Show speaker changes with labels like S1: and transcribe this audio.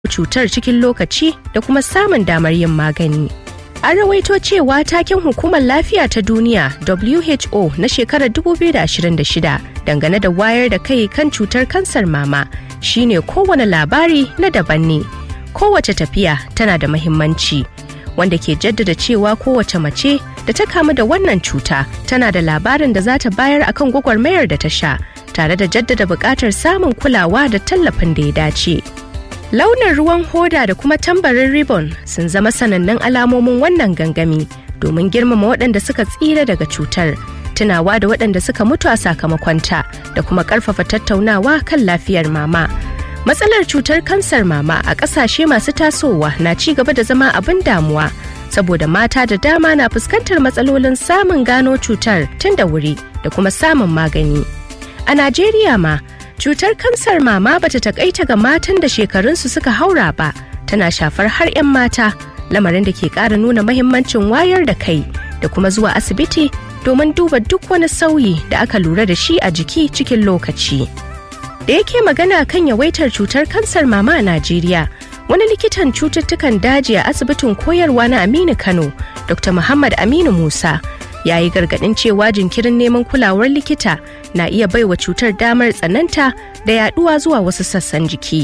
S1: cutar cikin lokaci da kuma samun damar yin magani. An rawaito cewa taken hukumar lafiya ta duniya WHO na shekarar 2026 dangane da wayar da kai kan cutar kansar mama shine kowane labari na daban ne. Kowace tafiya tana da mahimmanci wanda ke jaddada cewa kowace mace da ta kamu da wannan cuta tana da labarin da za ta bayar akan gwagwarmayar da ta sha tare da jaddada buƙatar samun kulawa da tallafin da ya dace. Launin ruwan hoda da kuma tambarin ribbon sun zama sanannun alamomin wannan gangami domin girmama waɗanda suka tsira daga cutar, tunawa da waɗanda suka mutu a sakamakonta da kuma ƙarfafa tattaunawa kan lafiyar mama. Matsalar cutar kansar mama a ƙasashe masu tasowa na ci gaba da zama abin damuwa saboda mata da dama na fuskantar matsalolin samun gano cutar tun da wuri da kuma samun magani. A Najeriya ma, cutar kansar mama bata takaita ga matan da shekarunsu suka haura ba tana shafar har 'yan mata lamarin da ke ƙara nuna mahimmancin wayar da kai da kuma zuwa asibiti domin duba duk wani sauyi da aka lura da shi a jiki cikin lokaci da yake magana kan yawaitar cutar kansar mama a najeriya wani likitan cututtukan daji a asibitin koyarwa na aminu kano dr muhammad aminu musa ya yi gargaɗin cewa jinkirin neman kulawar likita na iya baiwa cutar damar tsananta da yaduwa zuwa wasu sassan jiki